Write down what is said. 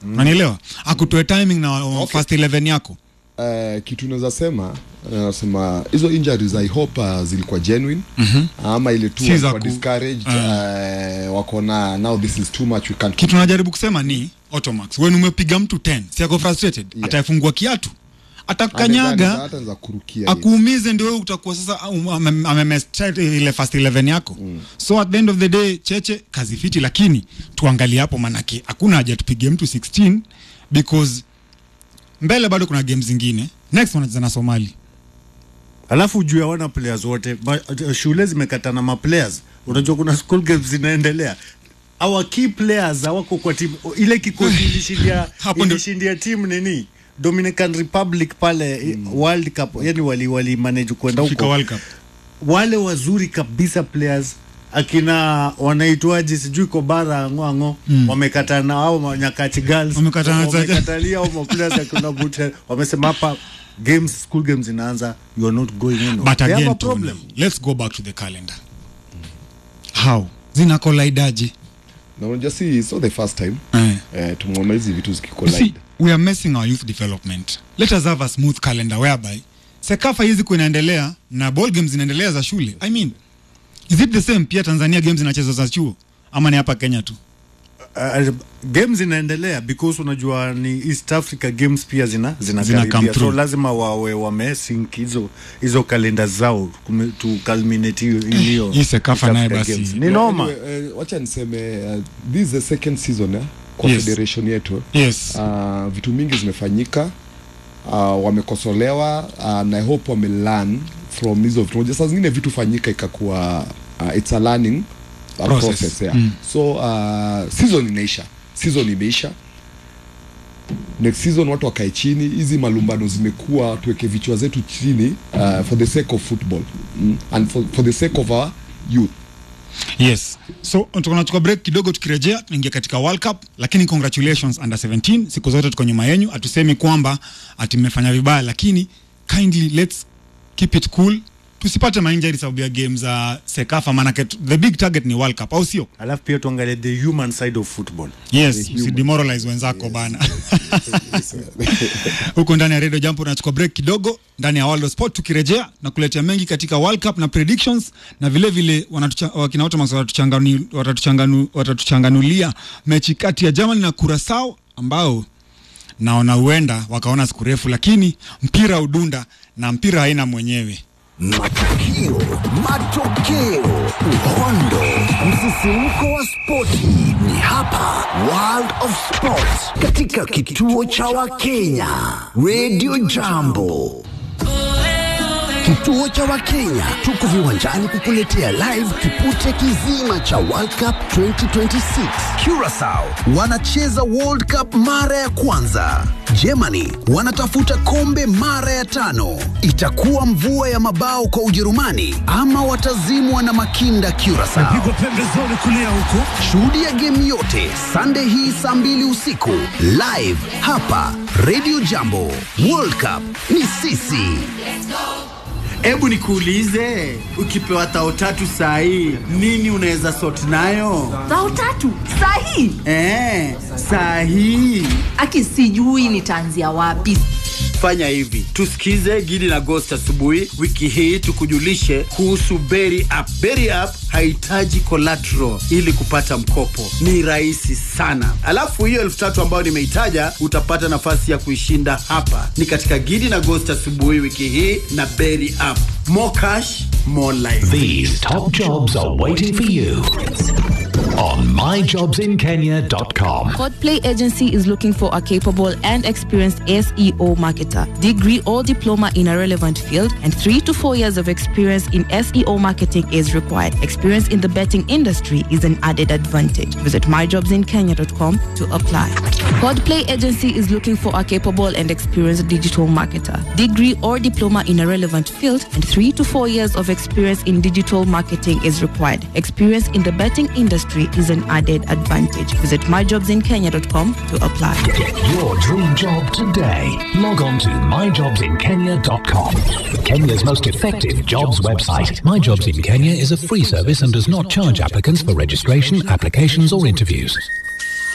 unanielewa akutoe timing na uh, first 11 yako Uh, kitu naweza sema nasema hizo injuries I hope uh, zilikuwa genuine mm-hmm. ama ile tu Si za walikuwa ku- discouraged uh, wako na now this is too much we can't kitu najaribu kusema ni automax wen umepiga mtu 10 si ako frustrated Yeah. atafungua kiatu Anaweza- atakukanyaga hata anaweza kurukia hivi. akuumize ndio wewe utakuwa sasa um, ame- amemestart ile first 11 yako mm. so at the end of the day cheche kazi fiti lakini tuangalie hapo manake hakuna haja tupige mtu 16 because mbele bado kuna game zingine next wanacheza na somali alafu juu hawana players wote Ma, shule zimekatana ma players unajua kuna school games zinaendelea our key players hawako kwa timu ile kikosi ilishindia Hapo ndio- ilishindia timu nini Dominican Republic pale mm. World Cup yani wali wali manage kwenda Fika huko World Cup wale wazuri kabisa players akina wanaitwaje sijui kobara ngwango mm. wamekatana au nyakati girls Wamekatana za- wamekatalia au maplayers akina bute wamesema hapa games school games inaanza you are not going in but They have again a problem Tony, let's go back to the calendar how zinakolaidaje na unajua si it's not the first time eh. uh, tumeona hizi vitu You see, zikikolide we are messing our youth development. Let us have a smooth calendar whereby Sekafa hizi kuinaendelea na ball games zinaendelea za shule. I mean, is it the same pia Tanzania games zinachezwa za chuo ama ni hapa Kenya tu? uh, games zinaendelea because unajua ni East Africa games pia zina Zina come zinakaribia so through. lazima wawe wamesync hizo hizo kalenda zao kume- to culminate hiyo hiyo Hii Sekafa East naye Africa basi. games. ni noma Anyway, uh, wacha niseme uh, this is the second season eh, kwa Yes. federation yetu Yes. uh, vitu mingi zimefanyika uh, wamekosolewa uh, na I hope wamelearn from hizo vitu Unajua saa zingine vitu fanyika ikakuwa uh, it's a learning uh, Process. process, yeah. Mm. so uh, season inaisha season imeisha next season watu wakae chini hizi malumbano zimekuwa tuweke vichwa zetu chini uh, for the sake of football mm? and for, for the sake of our youth Yes. So tunachukua break kidogo tukirejea tunaingia katika World Cup lakini congratulations under 17 siku zote tuko nyuma yenu hatusemi kwamba ati mmefanya vibaya lakini kindly let's keep it cool tusipate mainjari sababu ya game za Sekafa maanake tu- the big target ni World Cup au sio? alafu pia tuangalie the human side of football Yes, usidemoralize wenzako bana. Huko ndani ya Radio Jambo tunachukua break kidogo ndani ya World of Sport, tukirejea na kuletea mengi katika World Cup na predictions na vile vile wanatucha- wakina Ottomans watatuchanganu- watatuchanganu- watatuchanganulia mechi kati ya Germany na Curacao ambao naona huenda wakaona siku refu, lakini mpira udunda na mpira haina mwenyewe. Matukio, matokeo, uhondo, msisimko wa spoti ni hapa World of Sport katika kituo cha Wakenya Radio Jambo. Kituo cha Wakenya tuko viwanjani kukuletea live kipute kizima cha World Cup 2026. Curacao wanacheza World Cup mara ya kwanza. Germany wanatafuta kombe mara ya tano. Itakuwa mvua ya mabao kwa Ujerumani ama watazimwa na makinda Curacao. pembezoni kulia huko Shuhudia game yote Sunday hii saa mbili usiku live hapa Radio Jambo. World Cup ni sisi. Hebu nikuulize, ukipewa tao tatu saa hii nini unaweza sort nayo? Bao tatu sahi. Eh, saa hii Aki sijui nitaanzia wapi. fanya hivi, tusikize Gidi na Ghost asubuhi wiki hii, tukujulishe kuhusu Berry App. Berry App hahitaji collateral ili kupata mkopo, ni rahisi sana. Alafu hiyo elfu tatu ambayo nimeitaja utapata nafasi ya kuishinda hapa, ni katika Gidi na Ghost asubuhi wiki hii na Berry App. More cash, more life. These top jobs are waiting for you on myjobsinkenya.com. Codplay Agency is looking for a capable and experienced SEO marketer, degree or diploma in a relevant field, and three to four years of experience in SEO marketing is required. Experience in the betting industry is an added advantage. Visit myjobsinkenya.com to apply. Codplay Agency is looking for a capable and experienced digital marketer, degree or diploma in a relevant field, and three to four years of experience in digital marketing is required. Experience in the betting industry is an added advantage. Visit myjobsinkenya.com to apply. Get your dream job today. Log on to myjobsinkenya.com. Kenya's most effective jobs website. My Jobs in Kenya is a free service and does not charge applicants for registration, applications, or interviews.